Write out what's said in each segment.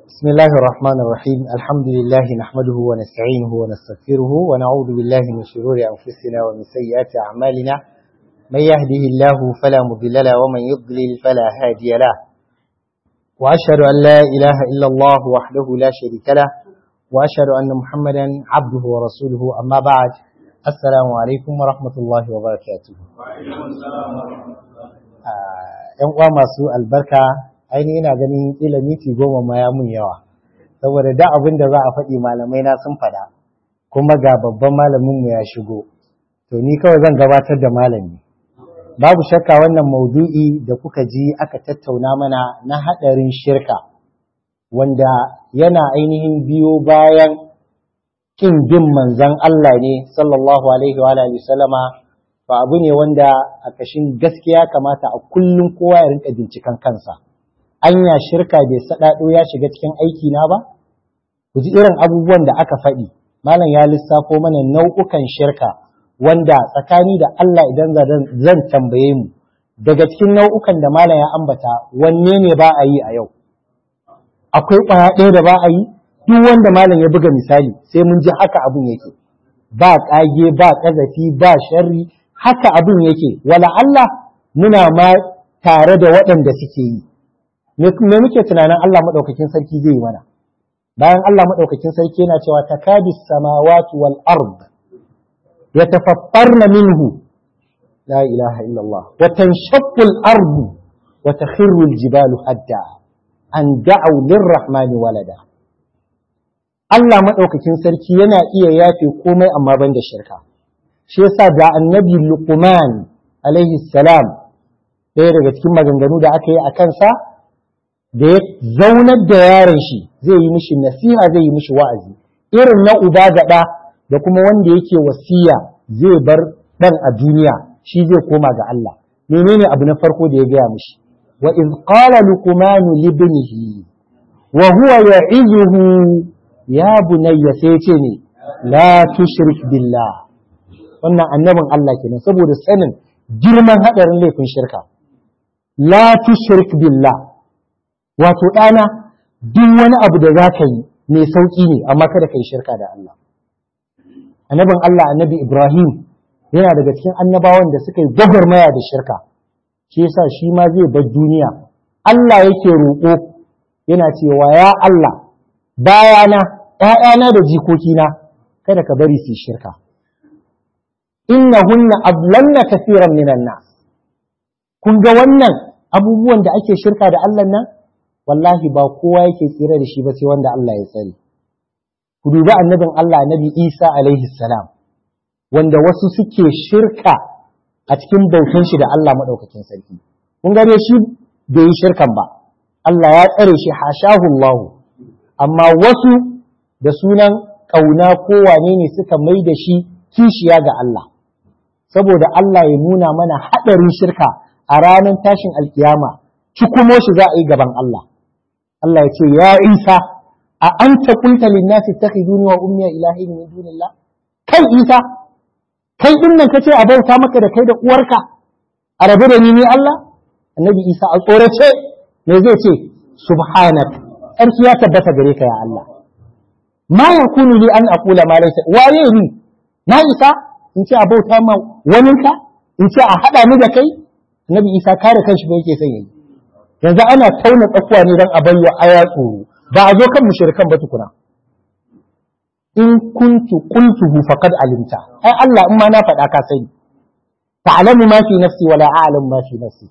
بسم الله الرحمن الرحيم الحمد لله نحمده ونستعينه ونستغفره ونعوذ بالله من شرور أنفسنا ومن سيئات أعمالنا من يهده الله فلا مضل له ومن يضلل فلا هادي له وأشهد أن لا إله إلا الله وحده لا شريك له وأشهد أن محمدا عبده ورسوله أما بعد السلام عليكم ورحمة الله وبركاته ‘yan uwa masu albarka ainihin ina ganin kila miti goma ma ya mun yawa saboda da abin da za a faɗi malamai na sun faɗa kuma ga babban malamin mu ya shigo to ni kawai zan gabatar da malami babu shakka wannan maudu'i da kuka ji aka tattauna mana na haɗarin shirka wanda yana ainihin biyo bayan kin bin manzon Allah ne sallallahu alaihi wa alihi sallama ba abu ne wanda a kashin gaskiya kamata a kullum kowa ya rinka binciken kansa anya shirka bai saɗaɗo ya shiga cikin aiki na ba ku ji irin abubuwan da aka faɗi malam ya lissafo mana nau'ukan shirka wanda tsakani da Allah idan zan tambaye mu daga cikin nau'ukan da malam ya ambata wanne ne ba a yi a yau akwai ƙwaya ɗaya da ba a yi duk wanda malam ya buga misali sai mun ji haka abun yake ba ƙage ba ƙazafi ba sharri haka abun yake wala Allah muna ma tare da waɗanda suke yi me muke tunanin Allah maɗaukakin sarki zai yi mana bayan Allah maɗaukakin sarki yana cewa takadi samawati wal ard yatafaffarna minhu la ilaha illa Allah wa tanshaqqu al ard wa takhirru al jibalu hadda an da'u lirrahmani walada Allah maɗaukakin sarki yana iya yafe komai amma ban da shirka shi yasa da annabi Luqman alaihi salam ɗaya daga cikin maganganu da aka yi a kansa da ya zaunar da yaron shi zai yi mishi nasiha zai yi mishi wa'azi irin na uba gaɗa da kuma wanda yake wasiya zai bar ɗan a duniya shi zai koma ga Allah menene abu na farko da ya gaya mishi wa iz qala luqmanu li ibnihi wa huwa ya'izuhu ya bunayya sai ce ne la tushrik billah wannan annabin Allah kenan saboda sanin girman hadarin laifin shirka la tushrik billah wato ɗana duk wani abu da za ka yi mai sauƙi ne amma kada ka yi shirka da Allah. Annabin Allah annabi Ibrahim yana daga cikin annabawan da suka yi gwagwarmaya da shirka, shi yasa shi ma zai bar duniya. Allah yake roƙo yana cewa ya Allah bayana ‘ya'yana da jikokina kada ka bari su yi shirka. Inna hunna ablanna kafiran minan nas. Kun ga wannan abubuwan da ake shirka da Allah nan? wallahi ba kowa yake tsira da shi ba sai wanda Allah ya tsare. Ku dubi annabin Allah annabi Isa alaihi salam wanda wasu suke shirka a cikin bautan shi da Allah maɗaukakin sarki. Kun gane shi bai yi shirkan ba. Allah ya tsare shi hashahu Allah. Amma wasu da sunan ƙauna ko wane ne suka mai da shi kishiya ga Allah. Saboda Allah ya nuna mana haɗarin shirka a ranar tashin alkiyama, cikumo shi za a yi gaban Allah. Allah ya ce ya Isa a anta qulta lin nasi takhiduni wa ummi ilahi min dunillah kai Isa kai din nan kace a bauta maka da kai da uwarka a rabu da ni ne Allah annabi Isa a tsorace me zai ce subhanak sarki ya tabbata gare ka ya Allah ma yakunu li an aqula ma laysa waye ni na Isa in ce a bauta ma waninka in ce a hada ni da kai annabi Isa kare kanshi ba yake son yayi yanzu ana tauna tsakuwa ne don a bayya aya tsoro ba a zo kan mushrikan ba tukuna in kuntu qultuhu faqad alimta ai Allah in ma na faɗa ka sani ta'lamu ma fi nafsi wa la a'lamu ma fi nafsi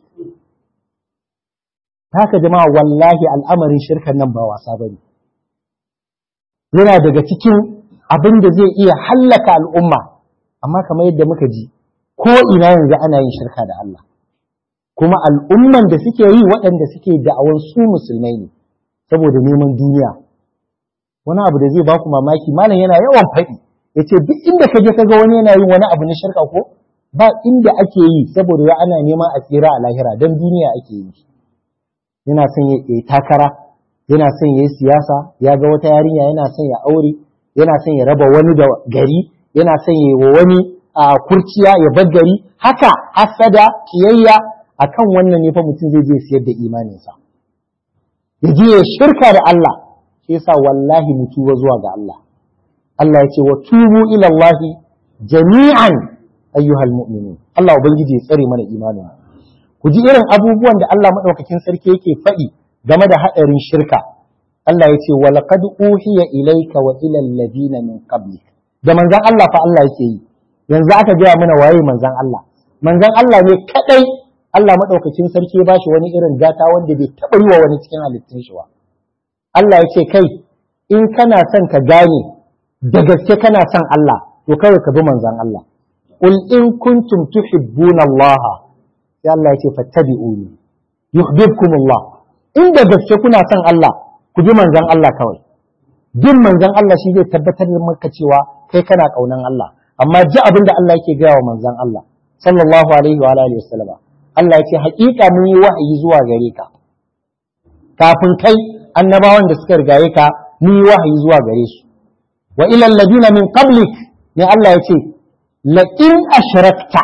haka jama'a wallahi al'amarin shirkan nan ba wasa bane yana daga cikin abin da zai iya hallaka al'umma amma kamar yadda muka ji ko ina yanzu ana yin shirka da Allah kuma al'umman da suke yi waɗanda suke da'awar su musulmai ne saboda neman duniya wani abu da zai ba ku mamaki malam yana yawan faɗi ya ce duk inda ka je ka ga wani yana yin wani abu na shirka ko ba inda ake yi saboda ya ana neman a tsira a lahira don duniya ake yi yana son ya yi takara yana son ya yi siyasa ya ga wata yarinya yana son ya aure yana son ya raba wani da gari yana son ya yi wa wani a kurciya ya bar gari haka hasada kiyayya akan wannan ne fa mutum zai je siyar da imaninsa ya je ya shirka da Allah shi yasa wallahi mu tuba zuwa ga Allah Allah ya ce wa tubu ila Allah jami'an ayyuhal mu'minun Allah ubangiji ya tsare mana imanin ku ji irin abubuwan da Allah madaukakin sarki yake faɗi game da haɗarin shirka Allah ya ce wa laqad uhiya ilayka wa ila alladhina min qablik da manzon Allah fa Allah yake yi yanzu aka gaya mana waye manzon Allah manzon Allah ne kadai Allah madaukakin sarki ya bashi wani irin gata wanda bai taɓa yi wa wani cikin halittun shi ba Allah ya ce kai in kana son ka gane da gaske kana son Allah to kawai ka bi manzon Allah qul in kuntum tuhibbuna Allah sai Allah ya ce fattabi'uni yuhibbukumullah in da gaske kuna son Allah ku bi manzon Allah kawai bin manzon Allah shi zai tabbatar da maka cewa kai kana kaunan Allah amma ji abin da Allah yake gaya wa manzon Allah sallallahu alaihi wa alihi wasallam Allah yake haƙiƙa mun yi wahayi zuwa gare ka kafin kai annabawan da suka rigaye ka mun yi wahayi zuwa gare su wa ila alladina min qablik ne Allah ya ce la in ashrakta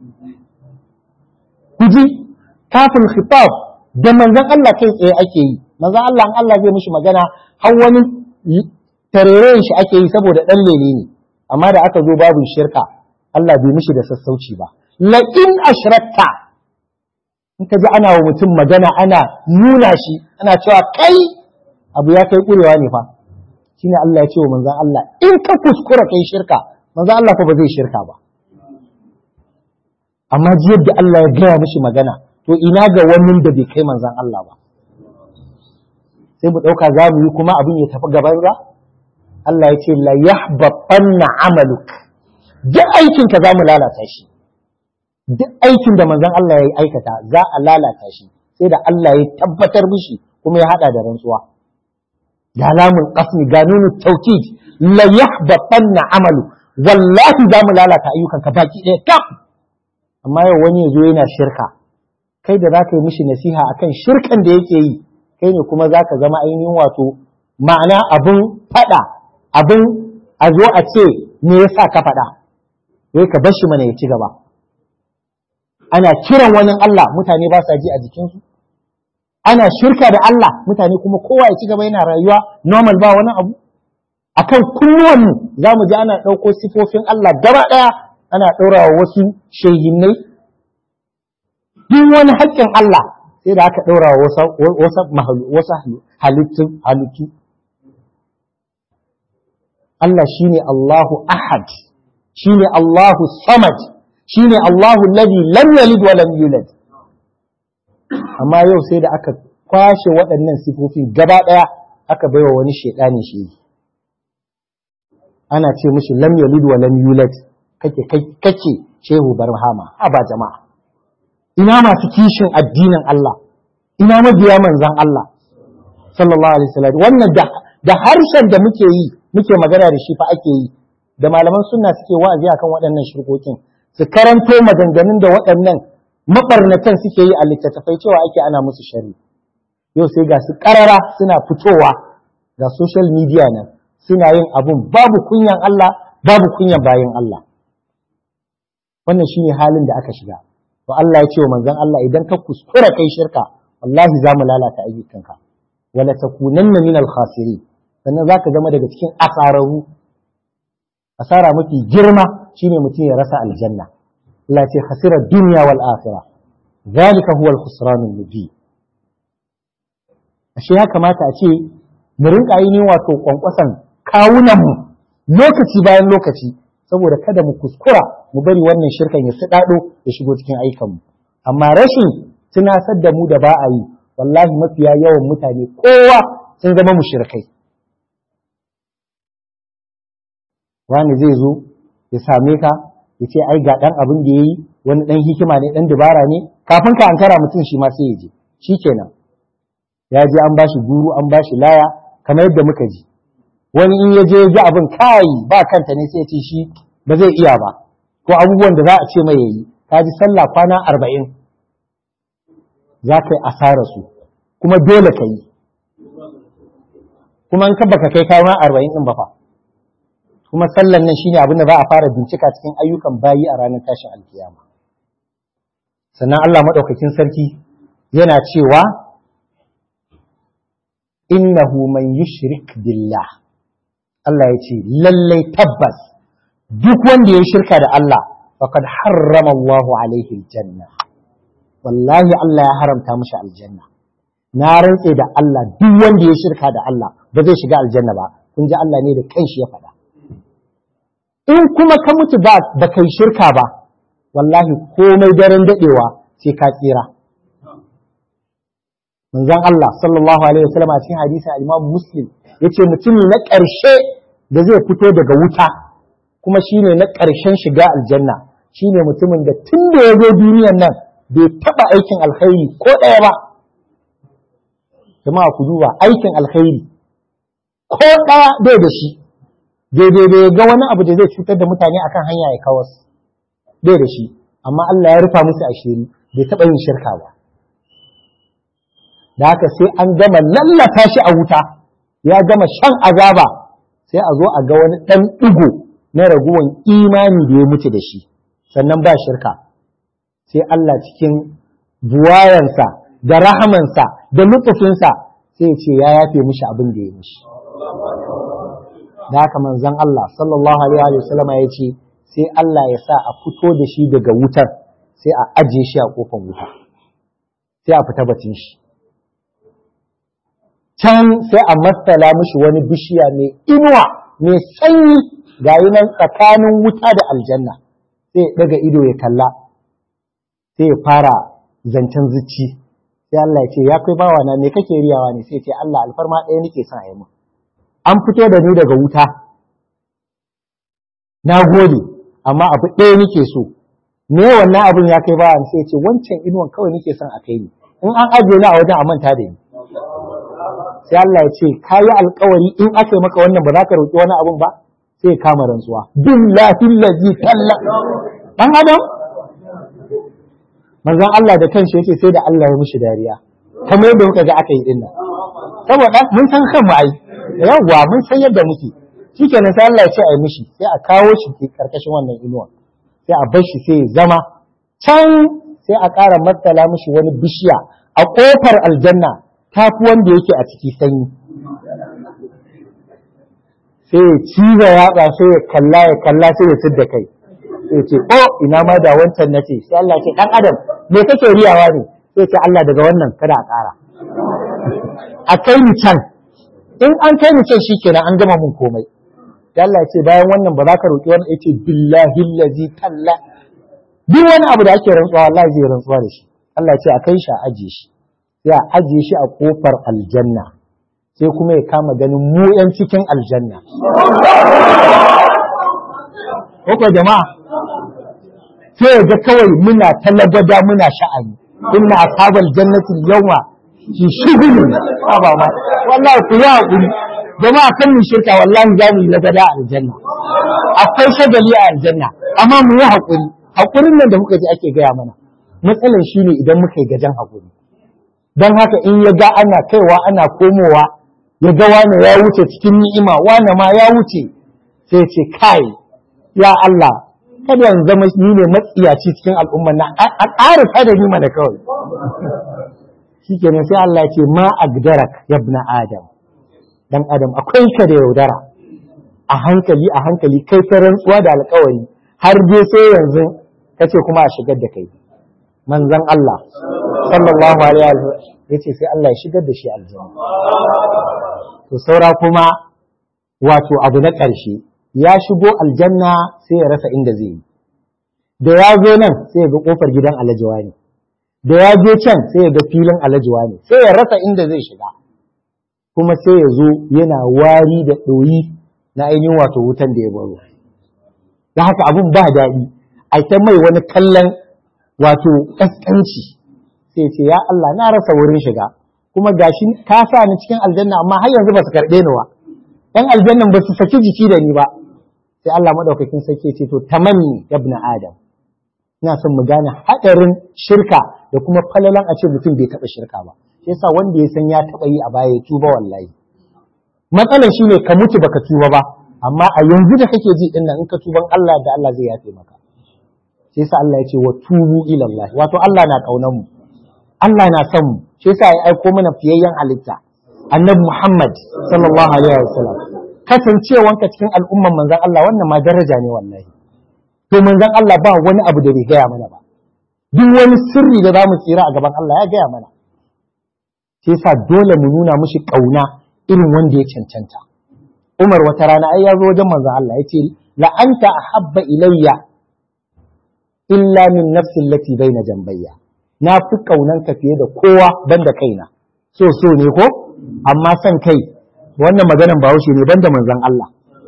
kuji kafin khitab da manzon Allah kai tsaye ake yi manzon Allah in Allah zai mishi magana har wani tarerayen shi ake yi saboda dan lele ne amma da aka zo babu shirka Allah bai mishi da sassauci ba la in ashrakta in ka ji ana wa mutum magana ana nuna shi ana cewa kai abu ya kai kurewa ne fa shine Allah ya ce wa manzon Allah in ka kuskura kai shirka manzon Allah fa ba zai shirka ba amma ji yadda Allah ya gaya mishi magana to ina ga wani da bai kai manzon Allah ba sai mu dauka za mu yi kuma abin ya tafi gaban za Allah ya ce la yahbatanna amaluk duk aikin ka za mu lalata shi duk aikin da manzon Allah ya aikata za a lalata shi sai da Allah ya tabbatar mishi kuma ya hada da rantsuwa ga lamun qasmi ga nunu tawkid la yahbatanna amalu wallahi za mu lalata ayyukan ka baki ɗaya kam amma yau wani ya zo yana shirka kai da zaka yi mishi nasiha akan shirkan da yake yi kai ne kuma zaka zama ainihin wato ma'ana abun fada abun a zo a ce me yasa ka fada wai ka bar shi mana ya ci gaba ana kiran wani Allah mutane ba sa ji a jikinsu ana shirka da Allah mutane kuma kowa ya ci gaba yana rayuwa normal ba wani abu akan kunnuwanmu za mu ji ana ɗauko sifofin Allah gaba ɗaya ana ɗaurawa wasu shehinnai duk wani haƙƙin Allah sai da aka ɗaurawa wasu halittu halittu Allah shine Allahu ahad shine Allahu samad shine Allahu alladhi lam yalid wa lam yulad amma yau sai da aka kwashe waɗannan sifofi gaba ɗaya aka baiwa wani shaidani shi ana ce mishi lam yalid wa lam yulad kake kake shehu barhama a ba jama'a ina masu kishin addinin Allah ina mabiya manzan Allah sallallahu alaihi wasallam wannan da da harshen da muke yi muke magana da shi fa ake yi da malaman sunna suke wa'azi akan waɗannan shirkokin su karanto maganganun da waɗannan mabarnatan suke yi a littattafai cewa ake ana musu shari yau sai ga su ƙarara suna fitowa ga social media nan suna yin abun babu kunyan Allah babu kunyan bayan Allah wannan shine halin da aka shiga to Allah ya ce wa manzon Allah idan ka kuskura kai shirka wallahi za mu lalata ayyukanka wala takunanna minal khasirin sannan zaka zama daga cikin asararu asara mafi girma shine mutum ya rasa aljanna Allah ce khasira dunya wal akhirah zalika huwa al-khusran al-mubin ashe ya kamata a ce mu rinka yi wato kwankwasan kawunan mu lokaci bayan lokaci saboda kada mu kuskura mu bari wannan shirkan ya sadado ya shigo cikin aikan mu amma rashin tunasar da mu da ba a yi wallahi mafiya yawan mutane kowa sun zama mushrikai wani zai zo ya same ka ya ce ai ga ɗan abin da ya yi wani ɗan hikima ne ɗan dabara ne kafin ka ankara mutum shi ma sai ya je shi kenan ya je an bashi guru an bashi laya kamar yadda muka ji wani in ya je ya ji abin kai ba kanta ne sai ya ce shi ba zai iya ba ko abubuwan da za a ce mai yayi ka ji sallah kwana arba'in za ka yi asara su kuma dole ka yi kuma in ka baka kai kwana arba'in ɗin ba fa kuma sallan nan shine abin da za a fara bincika cikin ayyukan bayi a ranar tashin alkiyama sannan Allah maɗaukakin sarki yana cewa innahu man yushrik billah Allah ya ce lallai tabbas duk wanda ya shirka da Allah faqad harrama Allahu alaihi aljanna wallahi Allah ya haramta mishi aljanna na rantse da Allah duk wanda ya shirka da Allah ba zai shiga aljanna ba kun ji Allah ne da kanshi ya faɗa in kuma ka mutu ba ba kai shirka ba wallahi komai daren dadewa sai ka tsira manzon Allah sallallahu alaihi wasallam a cikin hadisi al-Imam Muslim yace mutum na ƙarshe da zai fito daga wuta kuma shine na ƙarshen shiga aljanna shine mutumin da tun da ya zo duniyan nan bai taɓa aikin alkhairi ko ɗaya ba jama'a ku duba aikin alkhairi ko ɗaya bai da shi daidai bai ga wani abu da zai cutar da mutane akan hanya ya kawas bai da shi amma Allah ya rufa musu ashiri bai taɓa yin shirka ba da haka sai an gama lallata shi a wuta ya gama shan azaba sai a zo a ga wani ɗan ɗigo na raguwan imani da ya mutu da shi sannan ba shirka sai Allah cikin buwayansa da rahamansa da lutufinsa sai ya ce ya yafe mishi abin da ya mishi da haka manzon Allah sallallahu alaihi wa sallam ya ce sai Allah ya sa a fito da shi daga wutar sai a ajiye shi a kofar wuta sai a fita batun shi can sai a matsala mishi wani bishiya mai inuwa mai sanyi ga nan tsakanin wuta da aljanna sai ya daga ido ya kalla sai ya fara zancen zuci sai Allah ya ce ya kai bawa na me kake riyawa ne sai ya ce Allah alfarma ɗaya nake son a yi min an fito da ni daga wuta na gode amma abu ɗaya nake so me wannan abin ya kai bawa sai ya ce wancan inuwan kawai nake son a kai ni in an ajiye ni a wajen a manta da ni sai Allah ya ce ka yi alkawari in aka yi maka wannan ba za ka roƙi wani abun ba sai ya kama rantsuwa billahi allazi talla dan adam manzon Allah da kanshi yace sai da Allah ya mishi dariya kamar yadda muka ga aka yi dinnan saboda mun san kan mu ai yawwa mun san yadda muke shikenan sai Allah ya ce a yi mishi sai a kawo shi karkashin wannan inuwa sai a bar shi sai ya zama can sai a ƙara matsala mishi wani bishiya a ƙofar aljanna ta fi wanda yake a ciki sanyi sai ya ciza yatsa sai ya kalla ya kalla sai ya da kai sai ya ce o ina ma da wancan na ce sai Allah ce dan adam me kake riyawa ne sai ce Allah daga wannan kada a ƙara a kai ni can in an kai ni can shikenan an gama mun komai sai Allah ya ce bayan wannan ba za ka roƙi wani yace billahi allazi talla duk wani abu da ake rantsuwa wallahi zai rantsuwa da shi Allah ya ce a kai shi a ajiye shi sai a ajiye shi a kofar aljanna sai kuma ya kama ganin mu yan cikin aljanna Koko jama'a sai ga kawai muna talagwada muna sha'ani inna ashabal jannati yawma fi shughulin ba ma wallahi ku yi hakuri jama'a kan mu shirka wallahi za mu yi lagada a aljanna akwai shagali a aljanna amma mu yi hakuri hakurin nan da muka ji ake gaya mana matsalar shine idan muka yi gajan hakuri don haka in ya ga ana kaiwa ana komowa ya ga wane ya wuce cikin ni'ima wane ma ya wuce sai ce kai ya Allah kada in zama ni ne matsiyaci cikin al'umma na a ƙara da ni mana kawai shikenan sai Allah ya ce ma agdarak ya ibn adam dan adam akwai ka da yaudara a hankali a hankali kai ta rantsuwa da alƙawari har dai sai yanzu kace kuma a shigar da kai manzon Allah sallallahu alaihi wa sallam yace sai Allah ya shigar da shi aljanna to saura kuma wato abu na ƙarshe ya shigo aljanna sai ya rasa inda zai yi da ya zo nan sai ya ga kofar gidan alajiwa ne da ya je can sai ya ga filin alajiwa ne sai ya rasa inda zai shiga kuma sai ya zo yana wari da ɗoyi na ainihin wato wutan da ya baro da haka abun ba daɗi a ta mai wani kallon wato ƙasƙanci sai ce ya Allah na rasa wurin shiga kuma gashi ka sa ni cikin aljanna amma har yanzu ba su karɓe ni ba ɗan aljannan ba su saki jiki da ni ba sai Allah madaukakin sarki ce to tamanni ibn adam ina son mu gane haɗarin shirka da kuma falalan a ce mutum bai taɓa shirka ba shi yasa wanda ya san ya taɓa yi a baya ya tuba wallahi matsalar shine ka mutu baka tuba ba amma a yanzu da kake ji din nan in ka tuban Allah da Allah zai yafe maka shi yasa Allah ya ce wa tubu ila Allah wato Allah na kaunar mu Allah na son mu shi yasa ya aiko mana fiyayyen halitta annabi Muhammad sallallahu alaihi wasallam kasancewanka cikin al'umman manzon Allah wannan ma daraja ne wallahi to manzon Allah ba wani abu da bai gaya mana ba duk wani sirri da zamu tsira a gaban Allah ya gaya mana sai sa dole mu nuna mushi kauna irin wanda ya cancanta Umar wata rana ai ya zo wajen manzon Allah ya ce la anta ahabba ilayya illa min nafsi allati baina jambayya na fi kaunanka fiye da kowa banda kaina so so ne ko amma san kai wannan maganan bahaushe ne banda manzon Allah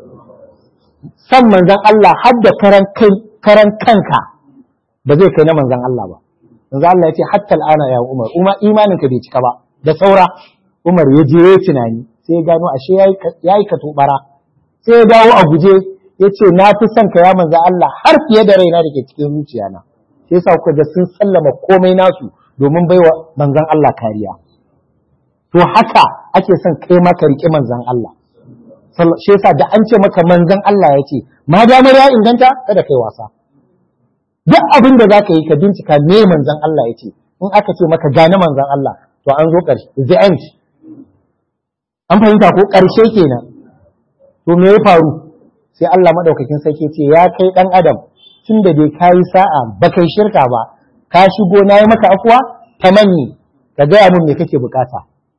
san manzon Allah har da karan kai karan kanka ba zai kai na manzon Allah ba manzon Allah ya ce hatta al'ana ya Umar Umma imanin ka bai cika ba da saura Umar ya je ya tunani sai ya gano ashe yayi ka tubara sai ya dawo a guje ya ce na fi son ka ya manzon Allah har fiye da raina da ke cikin zuciyana sai yasa kuka ga sun sallama komai nasu domin baiwa manzon Allah kariya to haka ake son kai maka riƙe manzan Allah shi yasa da an ce maka manzan Allah ya ce ma damar ya inganta kada kai wasa duk abin da zaka yi ka bincika me manzan Allah ya ce in aka ce maka gane manzan Allah to an zo ƙarshe the end an fahimta ko ƙarshe kenan to me ya faru sai Allah madaukakin sarki ce ya kai dan adam tun da dai kayi sa'a ba kai shirka ba ka shigo na yi maka afuwa tamanni ka gaya mun me kake bukata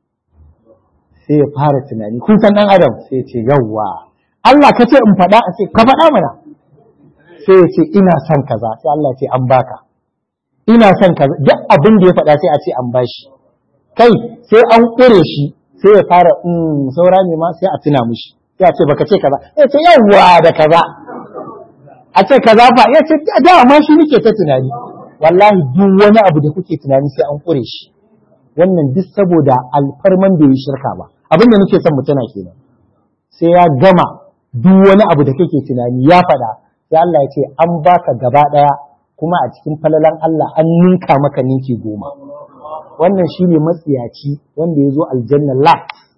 sai ya fara tunani kun san dan adam sai ya ce yawwa Allah ka ce in faɗa a ce ka faɗa mana sai ya ce ina son kaza sai Allah ya ce an baka ina son kaza duk abin da ya faɗa sai a ce an bashi kai sai an ƙure shi sai ya fara in saura ne ma sai a tuna mushi sai a ce baka ce kaza ya ce yawwa da kaza a ce kaza fa ya ce da ma shi nake ta tunani wallahi duk wani abu da kuke tunani sai an ƙure shi wannan duk saboda alfarman bai yi shirka ba abin da nake son mu tana kenan sai ya gama duk wani abu da kake tunani ya faɗa sai Allah ya ce an baka gaba ɗaya kuma a cikin falalan Allah an ninka maka ninki goma wannan shine matsiyaci wanda ya zo aljanna la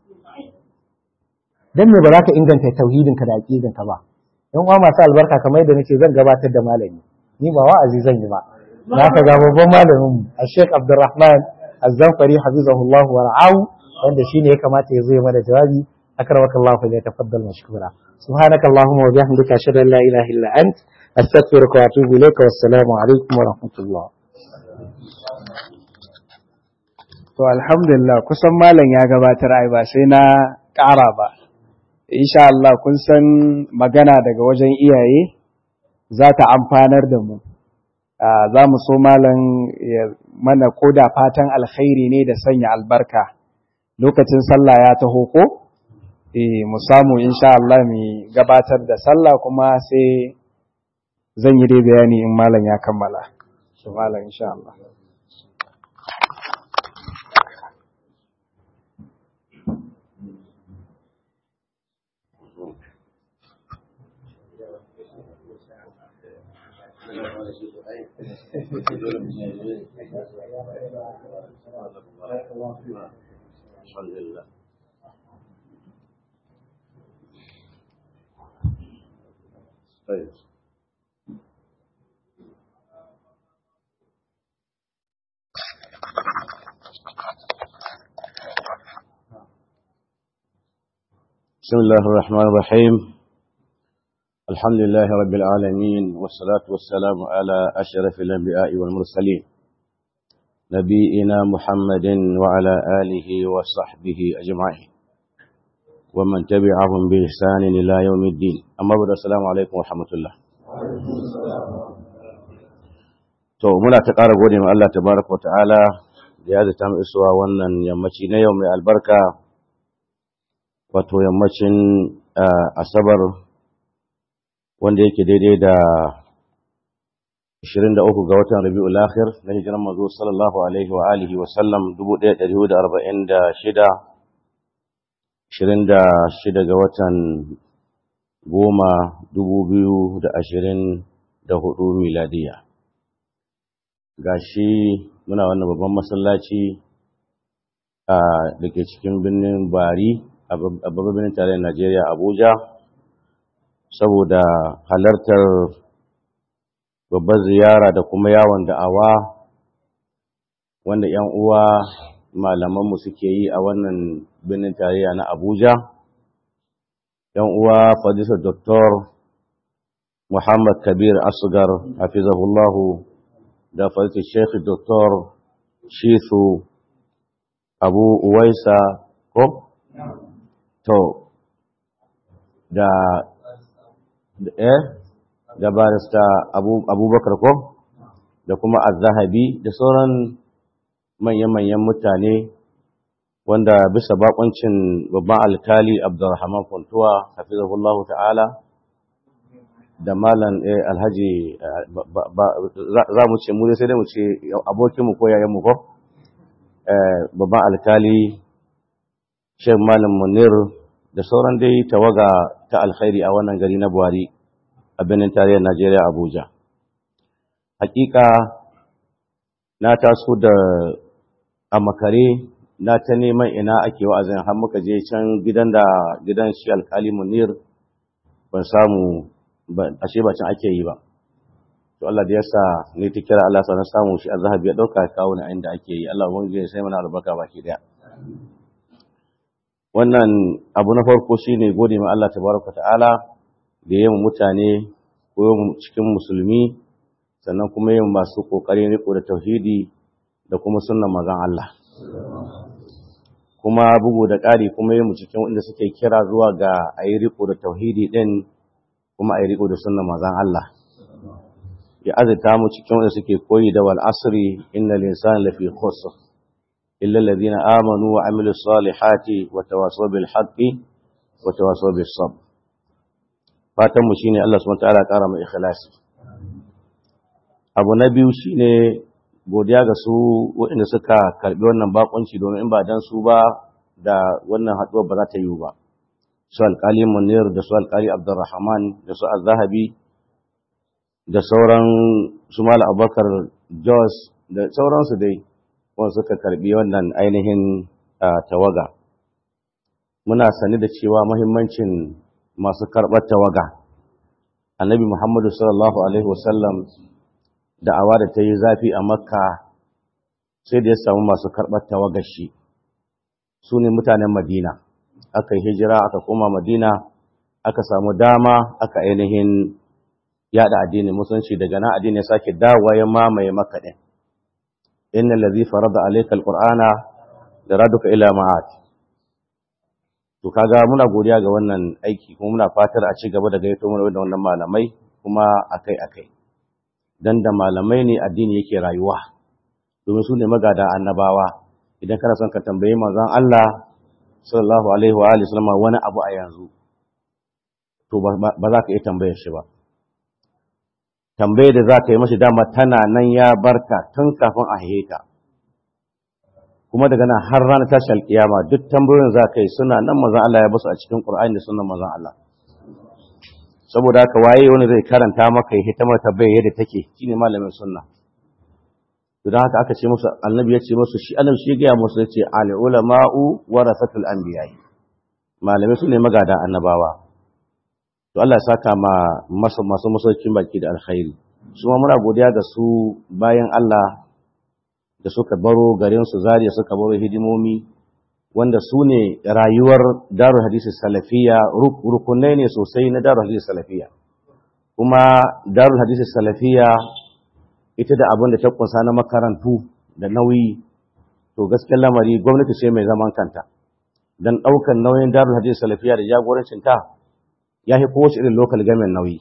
dan me ba za ka inganta tauhidin ka da aqidin ka ba yan uwa masu albarka kamar yadda nake zan gabatar da malami ni ba wa'azi zan yi ba na ka ga babban malamin mu Sheikh Abdulrahman Az-Zanfari hafizahullah wa ra'ahu wanda shine ya kamata ya zo ya mana jawabi akramaka Allah fa ya tafaddal mashkura subhanaka allahumma wa bihamdika ashhadu an la ilaha illa ant astaghfiruka wa atubu ilayka wassalamu alaikum wa rahmatullah to alhamdulillah kusan malam ya gabatar ai ba sai na ƙara ba insha Allah kun san magana daga wajen iyaye za ta amfanar da mu za mu so malam ya mana koda fatan alkhairi ne da sanya albarka lokacin sallah ya taho ko eh mu samu insha Allah mu gabatar da sallah kuma sai zan yi dai bayani in malam ya kammala shi malam insha Allah الحمد لله طيب بسم الله الرحمن الرحيم الحمد لله رب العالمين والصلاة والسلام على أشرف الأنبياء والمرسلين نبينا محمد وعلى آله وصحبه أجمعين ومن تبعهم بإحسان إلى يوم الدين أما بعد السلام عليكم ورحمة الله to muna ta ƙara gode ma Allah tabaraka wa ta'ala da ya zata mu isuwa wannan yammaci na yau mai albarka wato yammacin asabar wanda yake daidai da 23 ga watan Rabiul Akhir na hijiran manzo sallallahu alaihi wa alihi wa sallam 1446 26 ga watan goma 2024 miladiya gashi muna wannan babban masallaci a dake cikin birnin Bari a babban birnin tarayyar Najeriya Abuja saboda halartar babbar ziyara da kuma yawon da'awa wanda ‘yan uwa malamanmu suke yi a wannan birnin tarayya na Abuja, ‘yan uwa Fadisa Dr. Muhammad Kabir Asgar, hafizahullahu, da Fadisa Sheikh Dr. Shisu Abu Uwaisa, ko? To, da, eh, da barista Abubakar ko? Da kuma Az-Zahabi da sauran manya-manyan mutane wanda bisa bakoncin babban alkali Abdulrahman Funtuwa hafizahullahu ta'ala da malam alhaji za mu ce mu sai dai mu ce abokinmu ko yayanmu ko babban alkali Sheikh Malam Munir da sauran dai tawaga ta alkhairi a wannan gari na Buhari a birnin tarayyar Najeriya Abuja hakika na taso da a makare na ta neman ina ake wa'azin har muka je can gidan da gidan shi alkali munir ban samu ashe ba can ake yi ba to Allah da yasa ne ta kira Allah sanar samu shi azhabi ya dauka kawo na inda ake yi Allah wani sai mana albarka baki daya wannan abu na farko shine gode ma Allah tabaraka ta'ala da yayin mutane ko cikin musulmi sannan kuma yin masu kokarin riko da tauhidi da kuma sunnan mazan Allah kuma bugu da ƙari kuma yin cikin wanda suke kira zuwa ga a yi riko da tauhidi ɗin kuma a yi riko da sunnan mazan Allah ya azita mu cikin wanda suke koyi da wal asri inna linsana lafi khusr illa alladhina amanu wa amilu salihati wa tawasaw bil haqqi wa tawasaw bis sabr fatan mu shine Allah subhanahu wa ta'ala ƙara mu ikhlasi abu na biyu shine godiya ga su waɗanda suka karɓi wannan bakunci domin in ba dan su ba da wannan haɗuwar ba za ta yiwu ba su alƙali munir da su alƙali abdurrahman da su azzahabi da sauran su mala abubakar jos da sauransu dai wanda suka karɓi wannan ainihin tawaga muna sani da cewa mahimmancin masu karɓar tawaga annabi muhammadu sallallahu alaihi wasallam da'awa da ta yi zafi a makka sai da ya samu masu karɓar tawagashi su ne mutanen madina aka yi hijira aka koma madina aka samu dama aka ainihin yada addinin musulunci daga nan addini ya sake dawowa ya mamaye makka ɗin inna allazi farada alayka alqur'ana da raduka ila ma'at to kaga muna godiya ga wannan aiki kuma muna fatar a ci gaba da gaito mana da wannan malamai kuma akai akai dan da malamai ne addini yake rayuwa domin su ne magada annabawa idan kana son ka tambayi manzon Allah sallallahu alaihi wa alihi wasallam wani abu a yanzu to ba za ka iya tambayar shi ba tambayar da za ka yi mashi dama tana nan ya barka tun kafin a haihe kuma daga nan har ranar tashi alkiyama duk tambayoyin za ka yi suna nan manzon Allah ya basu a cikin Qur'ani da sunan manzon Allah saboda haka waye wani zai karanta maka ya hita mata bai yadda take shine malamin sunna to dan haka aka ce musu annabi ya ce musu shi annabi shi ya musu yace al ulama'u warasatul anbiya malamai su ne magada annabawa to Allah ya saka ma masu masu masaukin baki da alkhairi su ma muna godiya ga su bayan Allah da suka baro garin su zariya suka baro hidimomi wanda su ne rayuwar darul hadisi salafiya rukunai ne sosai na darul hadisi salafiya kuma darul hadisi salafiya ita da abin da ta kunsa na makarantu da nauyi to gaskiyar lamari gwamnati ce mai zaman kanta don ɗaukar nauyin darul hadisi salafiya da jagorancin ta ya fi kowace irin local government nauyi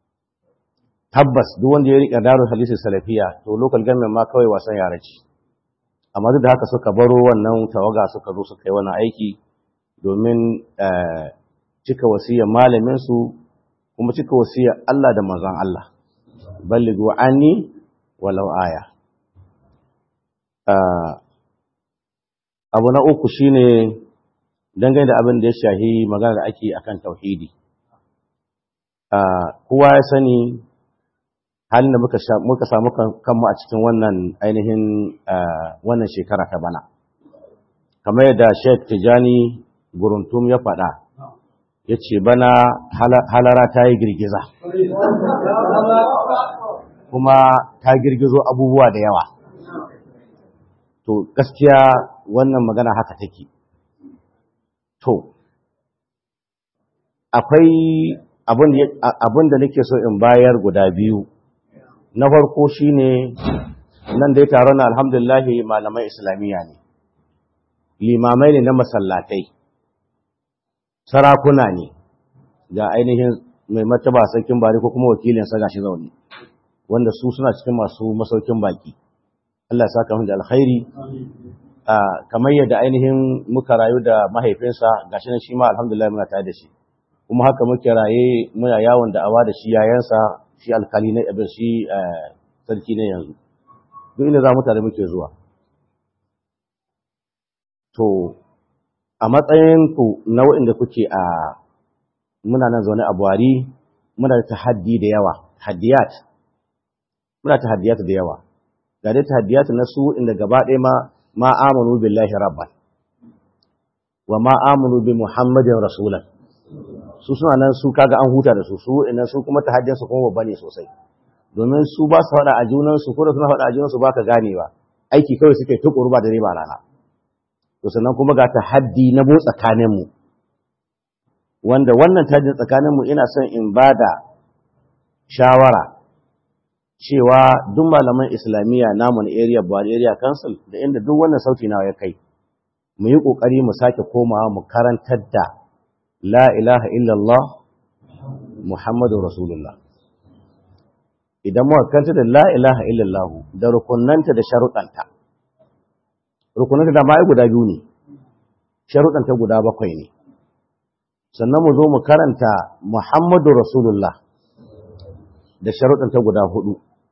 tabbas duk wanda ya riƙe darul hadisi salafiya to local government ma kawai wasan yara ce amma duk da haka suka baro wannan tawaga suka zo suka yi wani aiki domin cika wasiyar malaminsu kuma cika wasiyar Allah da manzon Allah balligu anni walau aya abu na uku shine dangane da abin da ya shahi magana da ake akan tauhidi kowa ya sani halin da muka samu kanmu a cikin wannan ainihin wannan shekara ta bana kamar yadda Sheikh Tijani Guruntum ya faɗa ya ce bana halara ta yi girgiza kuma ta girgizo abubuwa da yawa to gaskiya wannan magana haka take to akwai abin da nake so in bayar guda biyu na farko shine nan dai taron alhamdulillahi malaman islamiyya ne limamai ne na masallatai sarakuna ne ga ainihin mai mataba sarkin bari ko kuma wakilinsa gashi zaune wanda su suna cikin masu masaukin baki Allah saka mu da alkhairi kamar yadda ainihin muka rayu da mahaifinsa gashi nan shi ma alhamdulillah muna tare da shi kuma haka muke raye muna yawon da awa da shi yayansa shi alkali na abin shi sarki na yanzu duk inda za mu tare muke zuwa to a matsayin ku na waɗanda kuke a muna nan zaune a buhari muna da tahaddi da yawa haddiyat muna tahaddiyat da yawa ga dai tahaddiyat na su inda gaba ɗaya ma ma amanu billahi rabban wa ma amanu bi muhammadin rasulan su suna nan su kaga an huta da su su ina su kuma tahaddiyar su kuma babba ne sosai domin su ba su faɗa a junan su ko da suna faɗa a junan su baka ganewa aiki kawai suke tukuru ba da riba rana to sannan kuma ga tahaddi na bo tsakanin mu wanda wannan tajin tsakanin mu ina son in bada shawara cewa duk malaman islamiyya namu na area Buhari area council da inda duk wannan sauti nawa ya kai mu yi kokari mu sake komawa mu karantar da la ilaha illallah muhammadu rasulullah idan muka kanta da la ilaha illallah da rukunanta da sharuɗanta rukunanta da mai guda biyu ne sharuɗanta guda bakwai ne sannan mu zo mu karanta muhammadu rasulullah da sharuɗanta guda hudu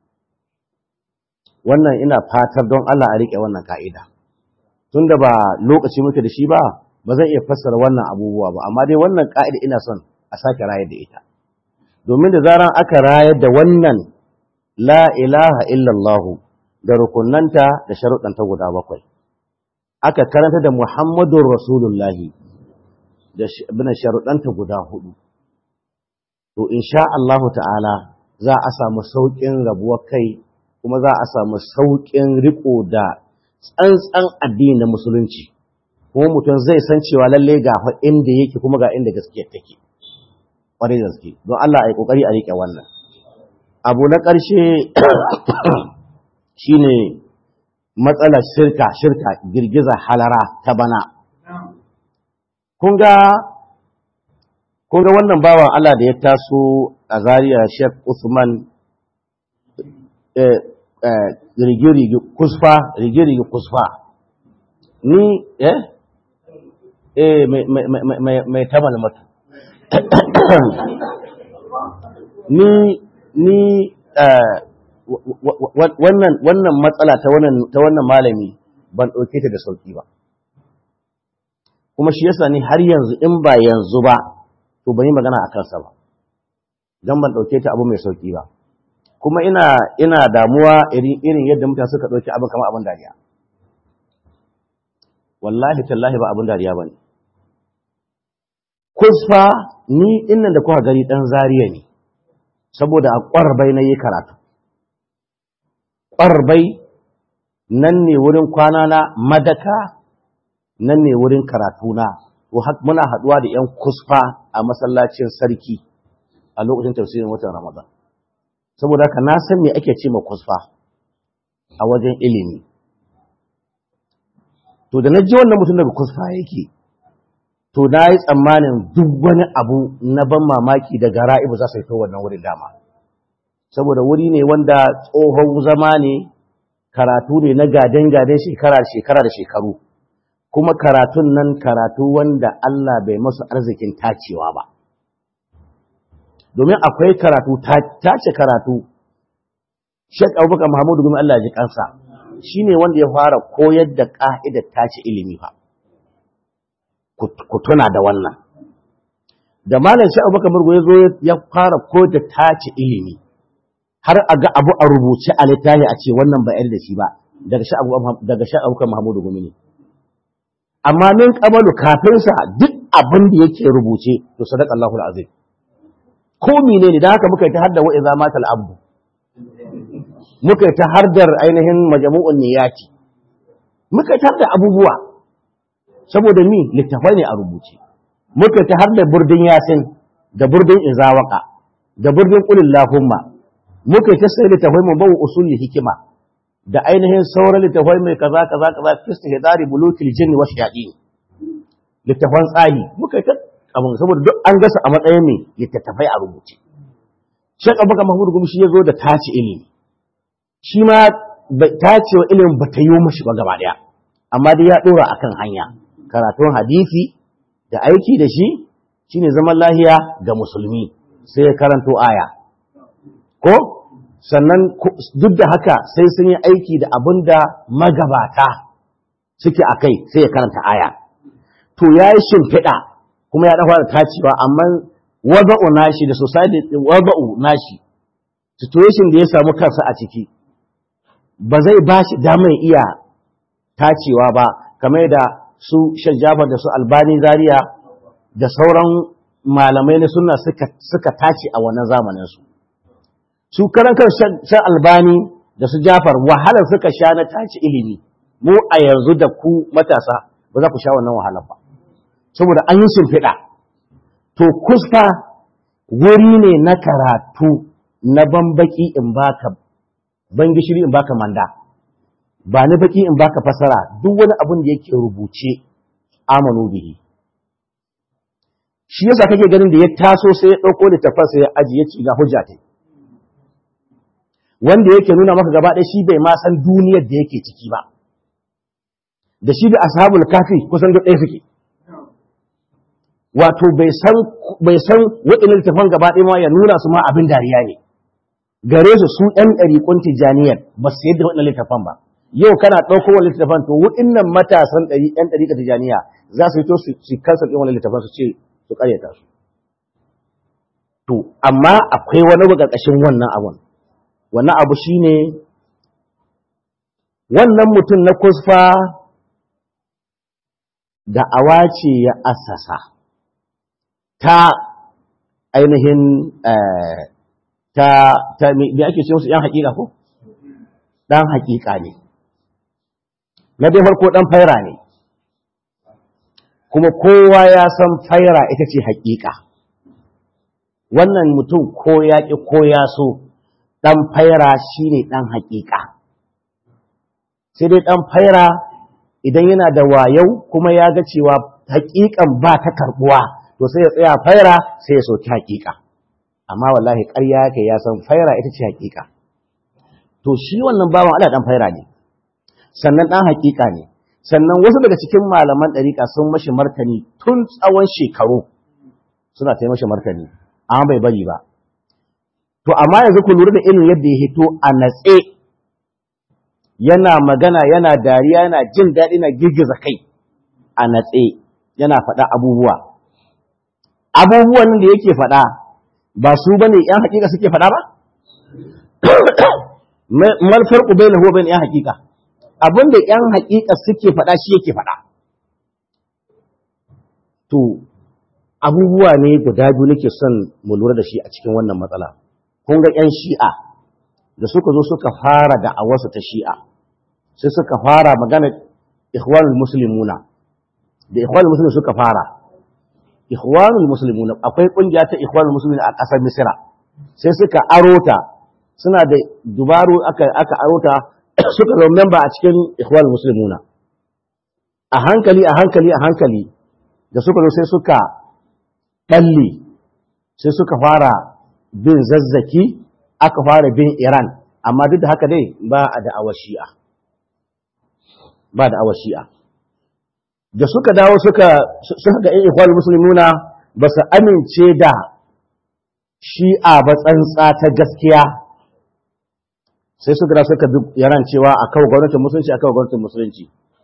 wannan ina fatar don Allah a riƙe wannan ka'ida tunda ba lokaci muke da shi ba ba zan iya fassara wannan abubuwa ba amma dai wannan ka'ida ina son a sake rayar da ita domin da zaran aka rayar da wannan la ilaha illallahu da rukunanta da sharuɗanta guda bakwai aka karanta da muhammadun rasulullahi da sharuɗanta guda hudu to insha Allahu ta'ala za a samu sauƙin rabuwar kai kuma za a samu sauƙin riko da tsantsan addini na musulunci kuma mutum zai san cewa lalle ga inda yake kuma ga inda gaskiyar take ƙwarai da gaske don Allah a yi ƙoƙari a riƙe wannan abu na ƙarshe shine matsalar shirka shirka girgiza halara ta bana kun ga kun ga wannan bawan Allah da ya taso a Zaria Sheikh Usman rigirigi kusfa rigirigi kusfa ni eh eh mai tamal mata ni ni wannan wannan matsala ta wannan ta wannan malami ban dauke ta da sauki ba kuma shi yasa ni har yanzu in ba yanzu ba to ban yi magana a kansa ba dan ban dauke ta abu mai sauki ba kuma ina ina damuwa irin irin yadda mutane suka dauki abin kamar abin dariya wallahi tallahi ba abin dariya bane kusfa ni innan da kuka gari dan zariya ne saboda a ƙwarbai na yi karatu ƙwarbai nan ne wurin kwana na madaka nan ne wurin karatu na muna haɗuwa da 'yan kusfa a masallacin sarki a lokacin tafsirin watan ramadan saboda haka na san me ake ce ma kusfa a wajen ilimi to da na ji wannan mutum daga kusfa yake to na yi tsammanin duk wani abu na ban mamaki daga ra'ibu za su fito wannan wurin dama saboda wuri ne wanda tsohon zama ne karatu ne na gaden-gaden shekara shekara da shekaru kuma karatun nan karatu wanda Allah bai masu arzikin tacewa ba domin akwai karatu tace karatu Sheikh Abubakar Muhammadu Gumi Allah ji kansa shine wanda ya fara koyar da ka'idar tace ilimi fa ku tuna da wannan da malam Sheikh Abubakar Murgo ya zo ya fara koyar da tace ilimi har a ga abu a rubuce a littafi a ce wannan ba da shi ba daga Sheikh Abubakar Muhammadu Gumi ne amma min kabalu kafin sa duk abin da yake rubuce to sadaka Allahul azim ko mene ne da haka muka yi ta hadda wa idza matal abdu muka yi ta hardar ainihin majmu'un niyati muka yi ta hadda abubuwa saboda mi littafai ne a rubuce muka ta har da burdin yasin da burdin izawaka da burdin qulil lahumma muka ta sai littafai mu bawu usul hikima da ainihin sauran littafai mai kaza kaza kaza fisti hidari bulukil jinni wa shayatin littafan tsari muka ta abin saboda duk an gasa a matsayin mai littattafai a rubuce Sheikh Abubakar Mahmud Gumi shi ya zo da tace ilimi shi ma tacewa ilimin ba ta yi mashi ba gaba daya amma dai ya dora akan hanya karatun hadisi da aiki da shi shine zaman lahiya ga musulmi sai ya karanto aya ko sannan duk da haka sai sun yi aiki da abin da magabata suke a kai sai ya karanta aya to ya yi shimfiɗa kuma ya dafa da tacewa amma wada'u nashi da society wada'u nashi situation da ya samu kansa a ciki ba zai ba shi damar iya tacewa ba kamar da su shan jafar da su albani zaria da sauran malamai na suna suka tace a wannan zamanin su su karan kan shan albani da su jafar wahalar suka sha na tace ilimi mu a yanzu da ku matasa ba za ku sha wannan wahalar ba saboda an yi shimfiɗa to kusfa wuri ne na karatu na bambaki in baka ban gishiri in baka manda ba ni baki in baka fasara duk wani abin da yake rubuce amanu bihi shi yasa kake ganin da ya taso sai ya dauko littafin sai ya ajiye ci ga hujja ta wanda yake nuna maka gaba ɗaya shi bai ma san duniyar da yake ciki ba da shi da ashabul kafi kusan duk ɗaya suke wato bai san bai san waɗannan littafan gaba ɗaya ma ya nuna su ma abin dariya ne gare su su ɗan ɗariƙun tijaniyar ba su yadda waɗannan littafan ba yau kana ɗauko wani littafan to waɗannan matasan ɗari ɗan ɗariƙa tijaniya za su fito su kansa ɗin wani littafan su ce su ƙaryata su to amma akwai wani ƙarƙashin wannan abun wannan abu shine wannan mutum na kusfa da awa ce ya assasa ta ainihin ta ta me ake ce musu yan hakika ko dan hakika ne na dai farko dan faira ne kuma kowa ya san faira ita ce hakika wannan mutum ko ya ki ko ya so dan faira shine dan hakika sai dai dan faira idan yana da wayau kuma ya ga cewa hakikan ba ta karbuwa to sai ya tsaya faira sai ya soki hakika amma wallahi ƙarya yake ya san faira ita ce hakika to shi wannan bawan Allah dan faira ne sannan dan hakika ne sannan wasu daga cikin malaman ɗariƙa sun mashi martani tun tsawon shekaru suna ta mashi martani amma bai bari ba to amma yanzu ku lura da irin yadda ya hito a natse yana magana yana dariya yana jin daɗi na girgiza kai a natse yana faɗa abubuwa abubuwan da yake faɗa ba su bane yan hakika suke faɗa ba mal farqu bainahu wa bain yan hakika abinda yan hakika suke faɗa shi yake faɗa to abubuwa ne guda biyu nake son mu lura da shi a cikin wannan matsala kun ga yan shi'a da suka zo suka fara da awasu ta shi'a sai suka fara magana ikhwanul muslimuna da ikhwanul muslimin suka fara ikhwanul muslimin akwai kungiya ta ikhwanul muslimin a ƙasar misira sai suka arota suna da dubaru aka aka arota suka zama member a cikin ikhwanul muslimin a hankali a hankali a hankali da suka zo sai suka balle sai suka fara bin zazzaki aka fara bin iran amma duk da haka dai ba a da shi'a ba da shi'a da suka dawo suka suka ga ikhwan muslimuna ba su amince da shi'a ba tsantsa ta gaskiya sai suka da suka bi yaran cewa a kawo gwamnatin musulunci a kawo gwamnatin musulunci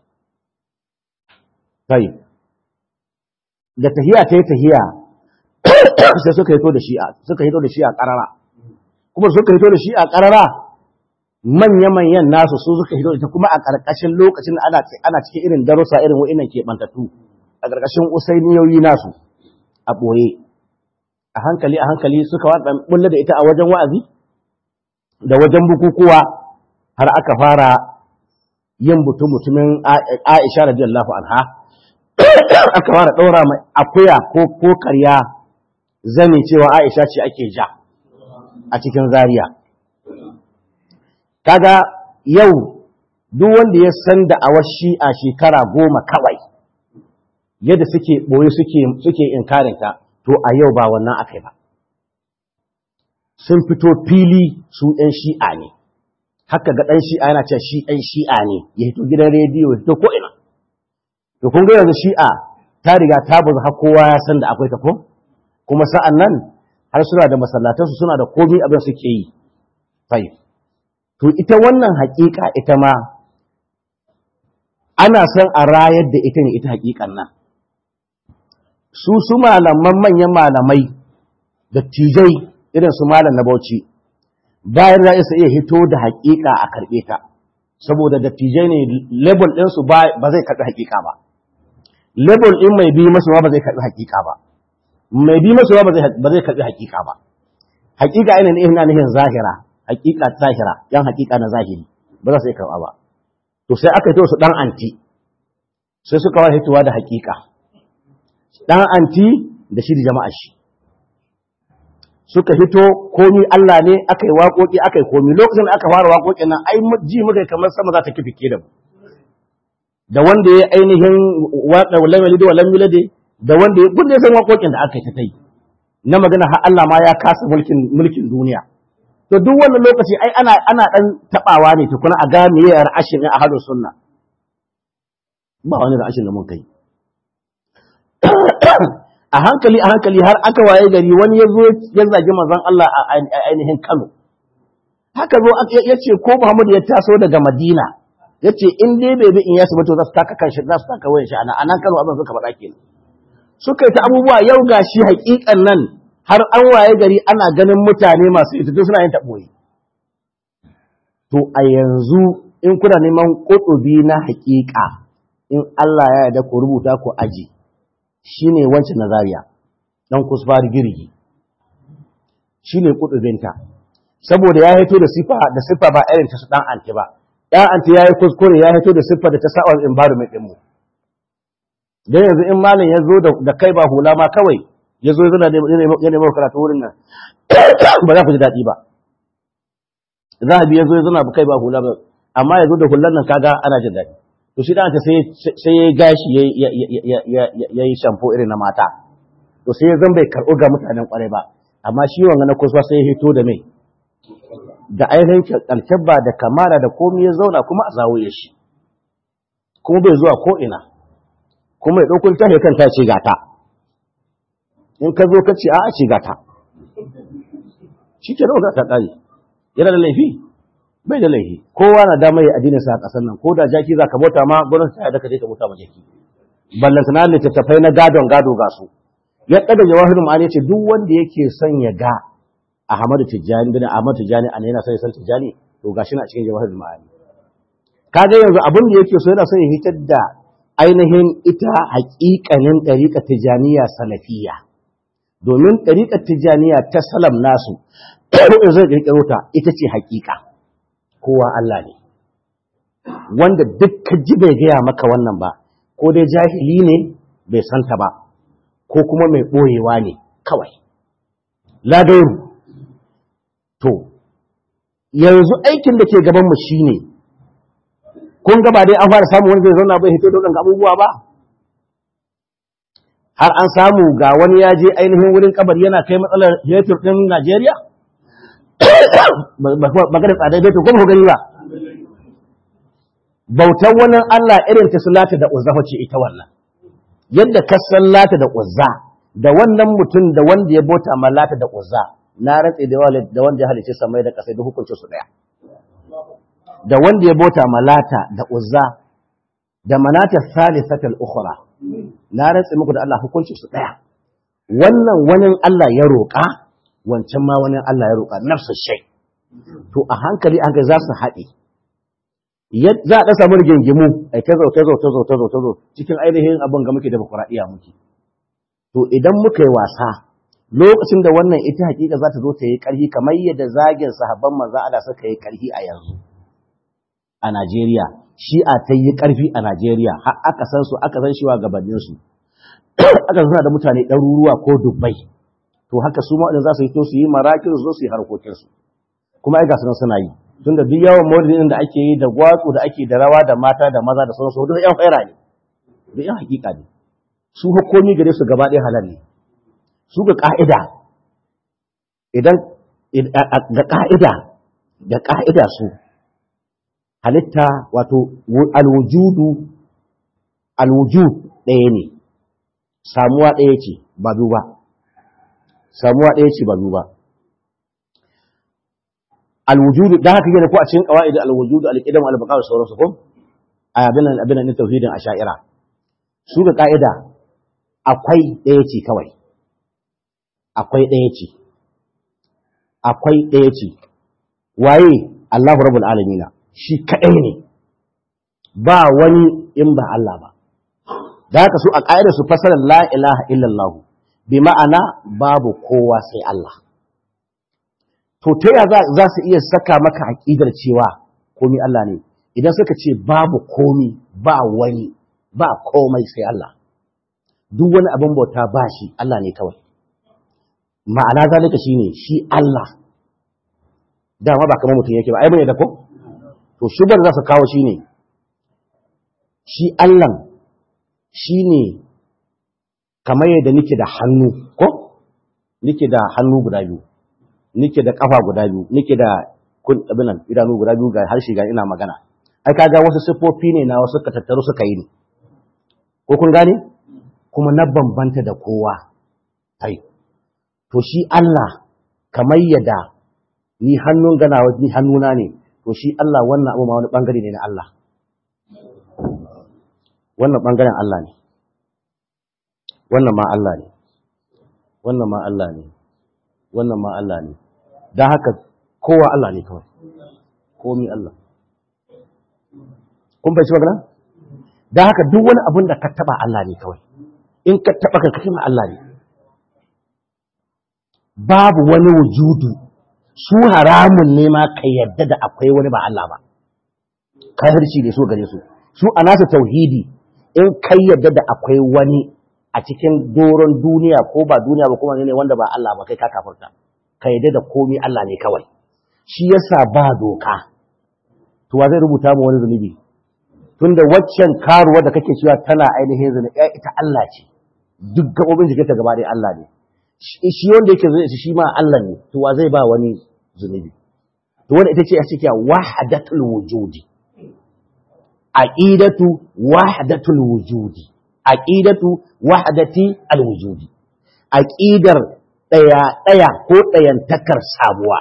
kai da tahiya ta yi tahiya sai suka hito da shi'a suka hito da shi'a karara kuma suka hito da shi'a karara manya-manyan nasu su suka hito ita kuma a ƙarƙashin lokacin ana ana cikin irin darussa irin wa'innan keɓantattu a ƙarƙashin usainiyoyi nasu a ɓoye a hankali a hankali suka waɗa bulle da ita a wajen wa'azi da wajen bukukuwa har aka fara yin mutum mutumin Aisha radiyallahu anha aka fara ɗaura mai akuya ko ko karya zane cewa Aisha ce ake ja a cikin Zaria kaga yau duk wanda ya san da awar shi'a shekara goma kawai yadda suke ɓoye suke suke inkarinta to a yau ba wannan akai ba sun fito fili su ‘yan shi'a ne haka ga ɗan shi'a yana cewa shi ɗan shi'a ne ya hito gidan rediyo ya hito ko'ina to kun ga yanzu shi'a ta riga ta bazu har kowa ya san da akwai ta ko kuma sa'an nan har suna da masallatansu suna da komi abin suke yi fai to ita wannan haƙiƙa ita ma ana son a rayar da ita ne ita haƙiƙan nan su su malaman manyan malamai da tijai irin su malam na bauchi bayan za su iya hito da haƙiƙa a karɓe ta saboda dattijai ne label ɗinsu ba zai karɓi haƙiƙa ba label ɗin mai bi masu ba zai karɓi haƙiƙa ba mai bi masu ba zai karɓi haƙiƙa ba haƙiƙa ina ne ina nihin zahira haƙiƙa zahira yan haƙiƙa na zahiri ba za su iya karɓa ba to sai aka hito su ɗan anti sai suka wa hitowa da haƙiƙa ɗan anti da shi da jama'a shi suka hito komi Allah ne aka yi waƙoƙi aka yi komi lokacin da aka fara waƙoƙin nan ai ji muka kamar sama za ta kifi da mu da wanda ya ainihin waƙa walam yalid walam yulad da wanda ya gudde san waƙoƙin da aka yi ta yi na magana har Allah ma ya kasa mulkin mulkin duniya to duk wannan lokaci ai ana ana dan tabawa ne tukuna a ga meye ra'ashin a hadu sunna ba wani ra'ashin da mun kai a hankali a hankali har aka waye gari wani ya zo ya zagi manzon Allah a ainihin Kano haka zo ya ce ko Muhammad ya taso daga Madina ya ce in dai bai bi in yasu ba to za su taka kanshi za su taka wayan shi ana anan Kano abin suka faɗa kenan suka yi ta abubuwa yau gashi haƙiƙan nan har an waye gari ana ganin mutane masu ita suna yin taɓoyi to a yanzu in kuna neman ƙutubi na haƙiƙa in Allah ya yarda ku rubuta ku aji shi ne wancan nazariya ɗan kusfari girgi shi ne ƙudubinta saboda ya haito da siffa da siffa ba irin ta su ɗan anti ba ɗan anti ya yi kuskure ya haito da siffa da ta sa'ar environment ɗinmu don yanzu in malam ya zo da kai ba hula ma kawai ya zo yana ya nemo karatu wurin nan ba za ku ji daɗi ba zahabi ya zo ya zana kai ba hula ba amma ya zo da hulan nan kaga ana jin daɗi to shi ɗanta sai ya gashi ya yi shamfo irin na mata to sai ya zan bai karɓo ga mutanen ƙwarai ba amma shi wanga na kusa sai ya hito da mai da ainihin alkyabba da kamara da komi ya zauna kuma a zawo ya shi kuma bai zuwa ko'ina kuma ya ɗaukun ta kan ta ce gata in ka zo ka ce a ce gata shi ke ɗauka ta ƙari yana da laifi bai da laifi kowa na damar ya addinin sa a ƙasar nan ko da jaki za ka bauta ma gwamnati ta yarda ka je ka bauta ma jaki ballanta na littattafai na gadon gado ga su ya ɗaga jawahirul ma'ani ce duk wanda yake son ya ga Ahmadu Tijjani bin Ahmadu Tijjani an yana son ya san Tijjani to gashi na cikin jawahirul ma'ani kaga yanzu abin da yake so yana son ya hitar da ainihin ita haƙiƙanin ɗariƙar Tijjaniya salafiyya domin ɗariƙar Tijjaniya ta salam nasu in zai ƙirƙiro ta ita ce haƙiƙa kowa Allah ne wanda duk ka ji bai gaya maka wannan ba ko dai jahili ne bai santa ba ko kuma mai ɓoyewa ne kawai ladauru to yanzu aikin da ke gabanmu shi ne kun gaba dai an fara samun wani zai zauna bai hito da waɗanda abubuwa ba har an samu ga wani ya je ainihin wurin kabar yana kai matsalar hetur ɗin Najeriya? Maganar tsadar hetur kuma gani ba. Bautar wani Allah irin ta sulata da uzza ce ita wannan. Yadda ka lata da uzza da wannan mutum da wanda ya bauta ma lata da uzza na rantse da wanda ya halice samai da kasai da hukuncin su daya. Da wanda ya bauta ma lata da uzza da manata salisatul ukhra na rantse muku da Allah hukuncin su daya wannan wani Allah ya roƙa wancan ma wani Allah ya roƙa nafsu shay to a hankali an ga za su haɗe za a samu rigingimu ai ta zo ta zo ta zo ta zo ta zo cikin ainihin abin ga muke da bakuraɗiya muke to idan muka yi wasa lokacin da wannan ita hakika za ta zo ta yi ƙarfi kamar yadda zagin sahabban manzo Allah suka yi ƙarfi a yanzu a Najeriya shi'a ta yi ƙarfi a Najeriya har aka san su aka san shiwa gabanin su aka suna da mutane ɗaruruwa ko dubbai to haka su ma za su yi to su yi marakin su su yi harkokin su kuma ai ga su suna yi tunda duk yawan maulidin da ake yi da gwatsu da ake da rawa da mata da maza da sauransu duk yan faira ne duk yan hakika ne su hukumi gare su gaba ɗaya halal ne su ga ka'ida idan ga ka'ida da ka'ida su halitta wato alwujudu alwujud ɗaya ne samuwa ɗaya ce ba biyu ba samuwa ɗaya ce ba biyu ba alwujudu dan haka yana ko a cikin qawaid alwujudu alqidam albaqa da sauransu ko abin nan abin nan tauhidin asha'ira su ga ka'ida akwai ɗaya ce kawai akwai ɗaya ce akwai ɗaya ce waye Allahu rabbul alamin shi kadai ne ba wani in ba Allah ba da haka su a ka'idar su fasara la ilaha illallah bi ma'ana babu kowa sai Allah to ta ya za su iya saka maka aƙidar cewa komi Allah ne idan suka ce babu komi ba wani ba komai sai Allah duk wani abin bauta ba shi Allah ne kawai ma'ana zalika shine shi Allah dama ba kamar mutum yake ba ai bane da ko to shubar za su kawo shine shi Allah shine kamar yadda nake da hannu ko nake da hannu guda biyu nike da kafa guda biyu nike da kun abinan idanu guda biyu ga harshe ga ina magana ai kaga wasu siffofi ne na wasu ka tattaru suka yi ne ko kun gane kuma na bambanta da kowa ai to shi Allah kamar yadda ni hannun gana ni hannuna ne to shi Allah wannan abu ma wani bangare ne na Allah wannan bangaren Allah ne wannan ma Allah ne wannan ma Allah ne wannan ma Allah ne don haka kowa Allah ne kawai komi Allah kun bai ci magana don haka duk wani abin da ka taba Allah ne kawai in ka taba ka kashe Allah ne babu wani wujudu su haramun ne ma ka yadda da akwai wani ba Allah ba kafirci ne so gare su su a nasu tauhidi in kai yadda da akwai wani a cikin doron duniya ko ba duniya ba kuma ne wanda ba Allah ba kai ka kafirta ka yadda da komai Allah ne kawai shi yasa ba doka to wa zai rubuta mu wani zunubi tunda waccan karuwa da kake cewa tana ainihin zunubi ita Allah ce duk gabobin jikinta gaba ɗaya Allah ne shi wanda yake zai shi ma Allah ne to wa zai ba wani zunubi to wanda ita ce a cikin wahdatul wujudi aqidatu wahdatul wujudi aqidatu wahdati alwujudi aqidar daya daya ko dayantakar sabuwa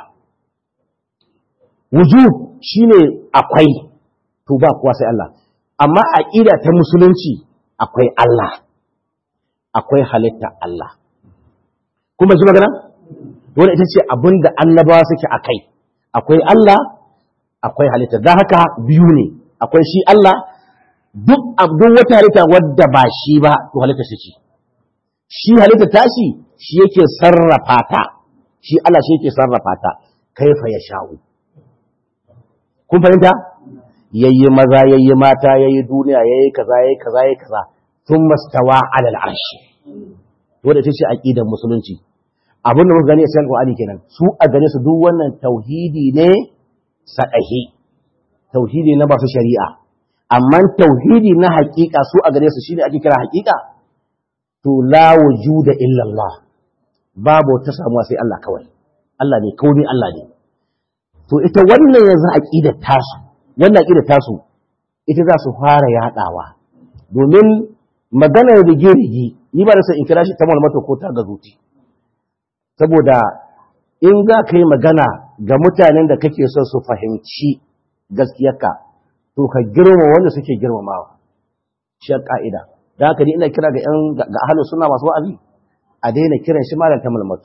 wujud shine akwai to ba kuwa sai Allah amma aqida ta musulunci akwai Allah akwai halitta Allah kuma ji magana dole ita ce abinda annabawa suke akai akwai Allah akwai halitta dan haka biyu ne akwai shi Allah duk abdun wata halitta wadda ba shi ba to halitta shi ce shi halitta tashi shi yake sarrafa ta shi Allah shi yake sarrafa ta kaifa ya sha'u kun fahimta yayi maza yayi mata yayi duniya yayi kaza yayi kaza yayi kaza thumma stawa ala al-arsh wanda tace aqidar musulunci abin da muka gani a cikin Qur'ani kenan su a gane su duk wannan tauhidi ne sadahi tauhidi na ba su shari'a amma tauhidi na hakika su a gare su shine ake kira hakika to la wujuda illa Allah babu ta samuwa sai Allah kawai Allah ne komai Allah ne to ita wannan yanzu aqidar tasu wannan aqidar tasu ita za su fara yadawa domin maganar rige-rige ni ba da sai in kira shi ta malmata ko ta gazuti saboda in za ka yi magana ga mutanen da kake son su fahimci gaskiyarka to ka girma wanda suke girmamawa shi ka'ida da haka ni ina kira ga yan ga ahlus sunna masu wa'azi a daina kiran shi malam ta malmatu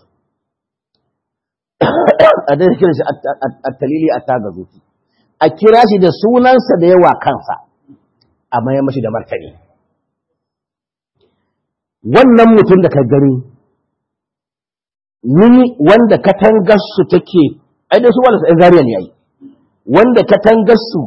a daina kiran shi at-talili at-tagazuti a kira shi da sunansa da yawa kansa a mayar mashi da martani wannan mutum da ka gani ni wanda katangarsu take ai da su wanda sai zariya ne yayi wanda katangarsu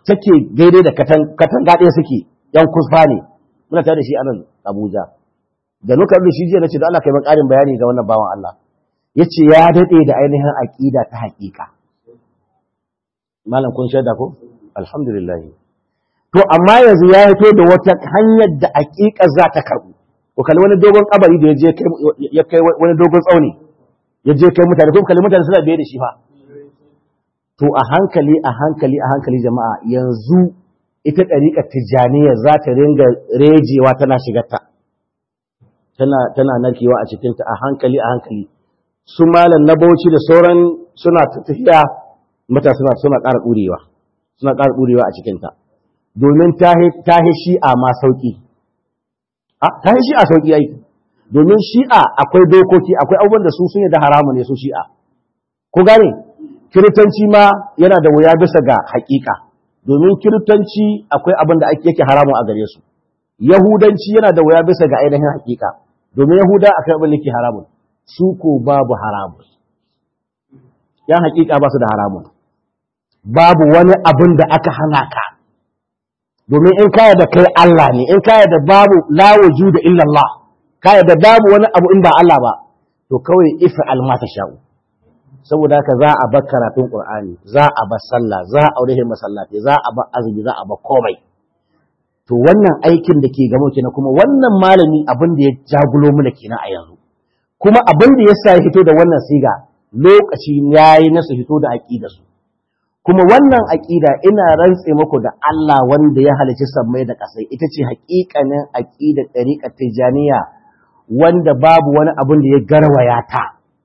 take daidai da katanga ɗaya suke yan kusfa ne muna tare da shi a nan Abuja da nuka da shi jiya nace da Allah kai min ƙarin bayani ga wannan bawan Allah yace ya dade da ainihin aqida ta haƙiƙa malam kun shaida ko alhamdulillah to amma yanzu ya fito da wata hanyar da aƙiƙa za ta karbu ko kalli wani dogon kabari da ya kai ya kai wani dogon tsauni ya je kai mutane ko kalli mutane suna biye da shi fa to a hankali a hankali a hankali jama'a yanzu ita ɗariƙar tijjaniya za ta ringa rejewa tana shigarta tana tana narkewa a cikinta a hankali a hankali su malam na bauchi da sauran suna tafiya mata suna suna ƙara ɗurewa suna ƙara ɗurewa a cikinta domin ta hi shi'a ma sauƙi ta hi shi'a sauƙi ai domin shi'a akwai dokoki akwai abubuwan da su sun da haramu ne su shi'a ko gane kiristanci ma yana da wuya bisa ga haƙiƙa domin kiristanci akwai abin da ake yake haramu a gare su yahudanci yana da wuya bisa ga ainihin haƙiƙa domin yahuda akwai abin da yake haramun su ko babu haramun yan haƙiƙa ba su da haramun babu wani abin da aka hana ka domin in kaya da kai Allah ne in kaya da babu la wujuda illa Allah kaya da babu wani abu in ba Allah ba to kawai ifa almata sha'u saboda haka za a bar karatun Qur'ani za a bar sallah za a aure masallaci za a bar azumi za a bar komai to wannan aikin da ke gamo kenan kuma wannan malami abin da ya jagulo mana kenan a yanzu kuma abin da yasa ya fito da wannan siga lokaci yayi na su fito da aqida su kuma wannan aqida ina rantse muku da Allah wanda ya halicci sammai da kasai ita ce haƙiƙanin aqidar tariqat tijaniya wanda babu wani abin da ya garwaya ta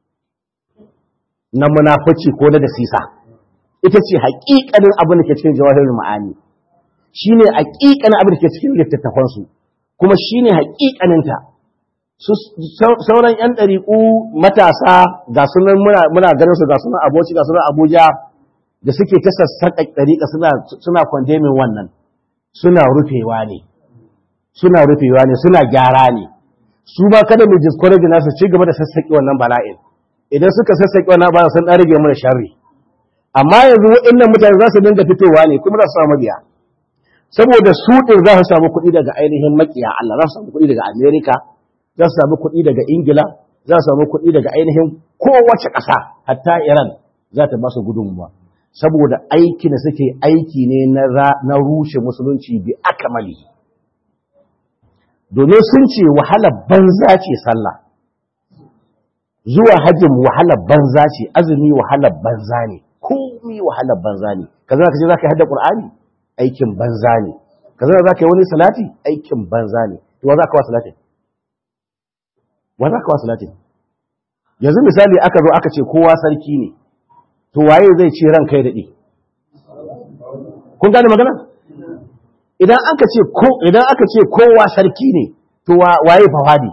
na munafici ko na dasisa ita ce haƙiƙanin abin da ke cikin jawahirul ma'ani shine haƙiƙanin abin da ke cikin littattafan su kuma shine haƙiƙanin ta sauran yan ɗariƙu matasa ga sunan muna muna ganin su ga sunan aboci ga sunan Abuja da suke ta sassaƙa ɗariƙa suna suna condemning wannan suna rufewa ne suna rufewa ne suna gyara ne su ma kada mu discourage nasu ci gaba da sassaƙi wannan bala'in idan suka sassaƙi wannan ba sun ɗan rage mana sharri amma yanzu waɗannan mutane za su dinga fitowa ne kuma za su samu mabiya saboda su ɗin za su samu kuɗi daga ainihin makiya Allah za su samu kuɗi daga Amerika za su samu kuɗi daga Ingila za su samu kuɗi daga ainihin kowace ƙasa hatta Iran za ta ba su gudunmuwa saboda aiki da suke aiki ne na rushe musulunci bi akamali domin sun ce wahalar banza ce sallah zuwa hajjin wahalar banza ce azumi wahalar banza ne komi wahalar banza ne kaza ka ce za ka yi hada ƙur'ani aikin banza ne kaza za ka yi wani salati aikin banza ne to wa za ka wa salatin wa za ka wa salatin yanzu misali aka zo aka ce kowa sarki ne to waye zai ce ran kai daɗe kun gane magana idan aka ce ko idan aka ce kowa sarki ne to waye fawadi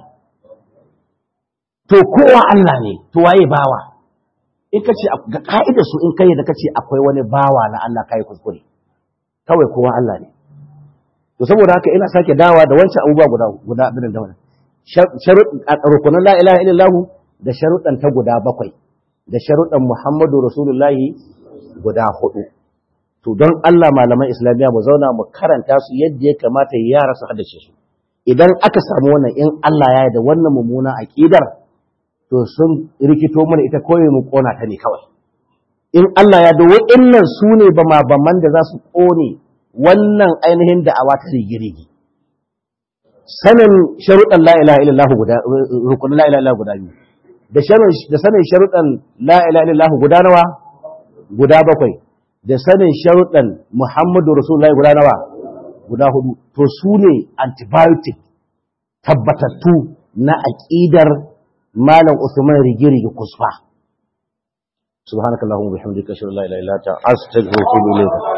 to kowa Allah ne to waye bawa in ka ce ga ka'idar su in kai da kace akwai wani bawa na Allah kai kuskure kawai kowa Allah ne to saboda haka ina sake dawa da wancan abubuwa guda guda abin da wannan sharuɗan la ilaha illallah da sharuɗan ta guda bakwai da sharuɗan Muhammadu Rasulullahi guda hudu to don Allah malaman islamiyya mu zauna mu karanta su yadda ya kamata yara su haddace su idan aka samu wannan in Allah ya da wannan mummuna aqidar to sun rikito mana ita koyi mu kona ta ne kawai in Allah ya da wa'annan su ne ba ma baman da za su kone wannan ainihin da'awa ta rigirigi sanin sharuɗan la ilaha illallah guda rukunin la ilaha illallah guda biyu da da sanin sharuɗan la ilaha illallah guda nawa guda bakwai da sanin sharuɗan Muhammadu Rasulullahi guda nawa guda hudu to su ne antibiotic tabbatattu na aƙidar Malam Usman Rigirigi Kusfa. Subhanakallahumma bihamdika ashhadu an la ilaha illa anta astaghfiruka wa atubu ilayk.